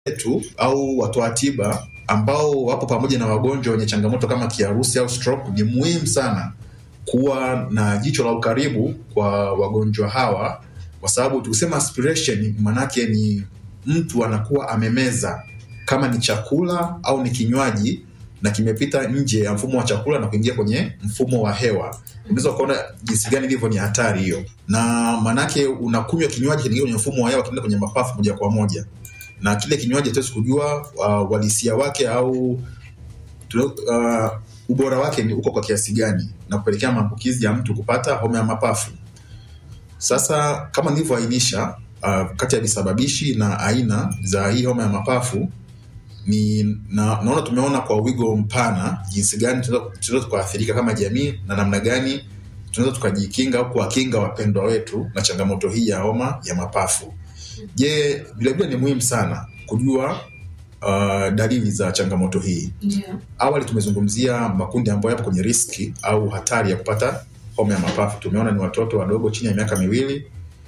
wetu au watoa tiba ambao wapo pamoja na wagonjwa wenye changamoto kama kiharusi au stroke, ni muhimu sana kuwa na jicho la ukaribu kwa wagonjwa hawa, kwa sababu tukisema aspiration, manake ni mtu anakuwa amemeza kama ni chakula au ni kinywaji na kimepita nje ya mfumo wa chakula na kuingia kwenye mfumo wa hewa. Unaweza ukaona jinsi gani ilivyo ni hatari hiyo, na maanake unakunywa kinywaji kinaingia kwenye mfumo wa hewa, kinaenda kwenye mapafu moja kwa moja, na kile kinywaji hatuwezi kujua uh, walisia wake au uh, ubora wake ni uko kwa kiasi gani, na kupelekea maambukizi ya mtu kupata homa ya mapafu. Sasa kama nilivyoainisha, uh, kati ya visababishi na aina za hii homa ya mapafu ni na, naona tumeona kwa wigo mpana jinsi gani tunaweza tukaathirika kama jamii na namna gani tunaweza tukajikinga au kuwakinga wapendwa wetu na changamoto hii ya homa ya mapafu. Je, vilevile ni muhimu sana kujua uh, dalili za changamoto hii. Ndio. Awali tumezungumzia makundi ambayo yapo kwenye riski au hatari ya kupata homa ya mapafu. Tumeona ni watoto wadogo chini ya miaka miwili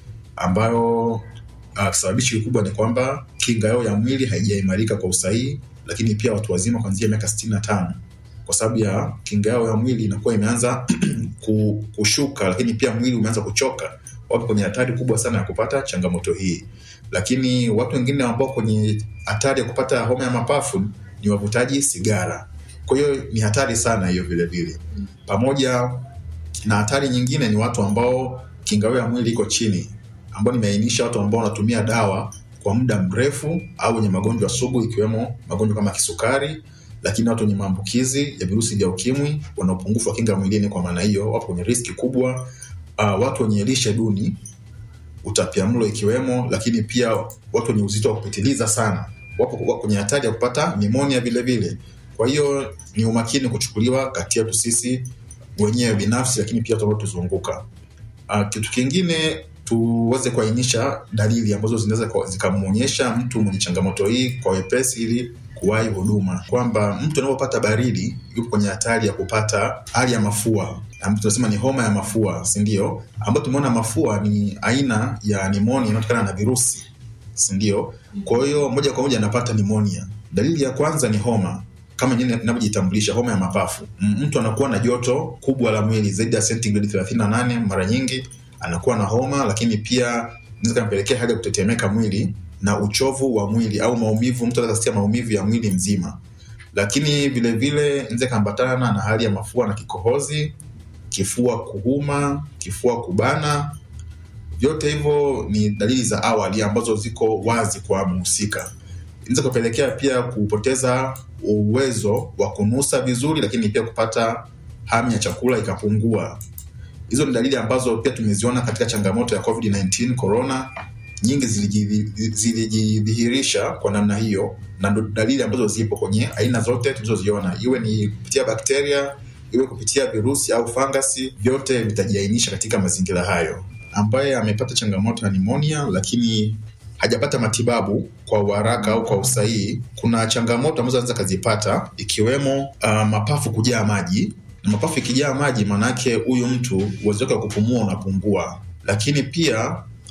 ambayo uh, kisababishi kikubwa ni kwamba kinga yao ya mwili haijaimarika kwa usahihi, lakini pia watu wazima kuanzia miaka sitini na tano kwa sababu ya kinga yao ya mwili inakuwa imeanza ku- kushuka, lakini pia mwili umeanza kuchoka, wapo kwenye hatari kubwa sana ya kupata changamoto hii. Lakini watu wengine ambao kwenye hatari ya kupata homa ya mapafu ni wavutaji sigara, kwa hiyo ni hatari sana hiyo vile vile. Pamoja na hatari nyingine ni watu ambao kinga yao ya mwili iko chini, ambao nimeainisha watu ambao wanatumia dawa kwa muda mrefu au wenye magonjwa sugu ikiwemo magonjwa kama kisukari, lakini watu wenye maambukizi ya virusi vya ukimwi wana upungufu wa kinga mwilini, kwa maana hiyo wapo kwenye riski kubwa. Uh, watu wenye lishe duni, utapiamlo ikiwemo, lakini pia watu wenye uzito wa kupitiliza sana wapo wapo kwenye hatari ya kupata nimonia vile vile. Kwa hiyo ni umakini kuchukuliwa kati yetu sisi wenyewe binafsi, lakini pia watu wanaotuzunguka. Uh, kitu kingine tuweze kuainisha dalili ambazo zinaweza kwa- zikamwonyesha mtu mwenye changamoto hii kwa wepesi ili kuwahi huduma, kwamba mtu anapopata baridi yupo kwenye hatari ya kupata hali ya mafua, ambayo tunasema ni homa ya mafua, si ndio? Ambayo tumeona mafua ni aina ya nimonia inayotokana na virusi, si ndio? Kwa hiyo moja kwa moja anapata nimonia. Dalili ya kwanza ni homa kama yenyewe inavyojitambulisha, homa ya mapafu. M- Mtu anakuwa na joto kubwa la mwili zaidi ya sentigredi 38 mara nyingi anakuwa na homa, lakini pia inaweza kampelekea hali ya kutetemeka mwili na uchovu wa mwili au maumivu. Mtu anaweza kusikia maumivu ya mwili mzima, lakini vile vile inaweza ikaambatana na hali ya mafua na kikohozi, kifua kuhuma, kifua kubana. Vyote hivyo ni dalili za awali ambazo ziko wazi kwa mhusika. Inaweza kupelekea pia kupoteza uwezo wa kunusa vizuri, lakini pia kupata hamu ya chakula ikapungua. Hizo ni dalili ambazo pia tumeziona katika changamoto ya COVID-19 corona. Nyingi ziliji- zilijidhihirisha kwa namna hiyo, na ndo dalili ambazo zipo kwenye aina zote tulizoziona, iwe ni kupitia bakteria, iwe kupitia virusi au fangasi, vyote vitajiainisha katika mazingira hayo. Ambaye amepata changamoto ya nimonia lakini hajapata matibabu kwa uharaka au kwa usahihi, kuna changamoto ambazo anaweza kazipata ikiwemo uh, mapafu kujaa maji na mapafu ikijaa maji, maanake huyu mtu uwezo wake wa kupumua unapungua, lakini pia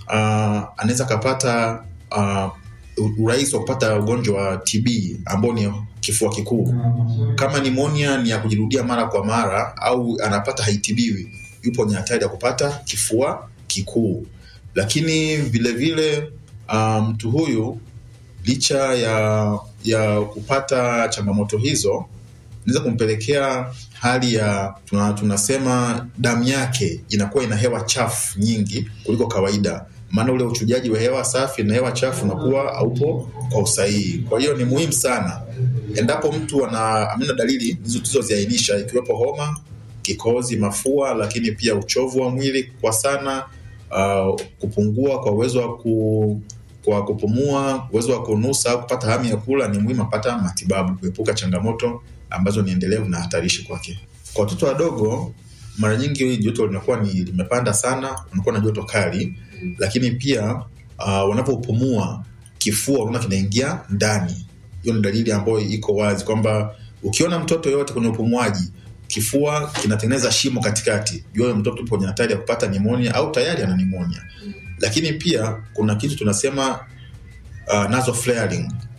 uh, anaweza akapata uh, urahisi wa kupata ugonjwa wa TB ambao ni kifua kikuu. Kama nimonia ni ya kujirudia mara kwa mara au anapata haitibiwi, yupo kwenye hatari ya kupata kifua kikuu. Lakini vile vile uh, mtu huyu licha ya ya kupata changamoto hizo inaweza kumpelekea hali ya tuna, tunasema damu yake inakuwa ina hewa chafu nyingi kuliko kawaida, maana ule uchujaji wa hewa safi na hewa chafu unakuwa haupo kwa usahihi. Kwa hiyo ni muhimu sana endapo mtu ana amina dalili hizo tulizoziainisha, ikiwepo homa, kikohozi, mafua, lakini pia uchovu wa mwili kwa sana, uh, kupungua kwa uwezo wa ku kwa kupumua, uwezo wa kunusa au kupata hamu ya kula, ni muhimu apata matibabu kuepuka changamoto ambazo ni endelevu na hatarishi kwake. Kwa watoto wadogo, mara nyingi joto linakuwa ni limepanda sana, wanakuwa na joto kali, lakini pia uh, wanapopumua kifua unaona kinaingia ndani. Hiyo ni dalili ambayo iko wazi kwamba ukiona mtoto yoyote kwenye upumuaji kifua kinatengeneza shimo katikati, jua huyo mtoto yupo kwenye hatari ya kupata nimonia au tayari ana nimonia. Lakini pia kuna kitu tunasema uh, nasal flaring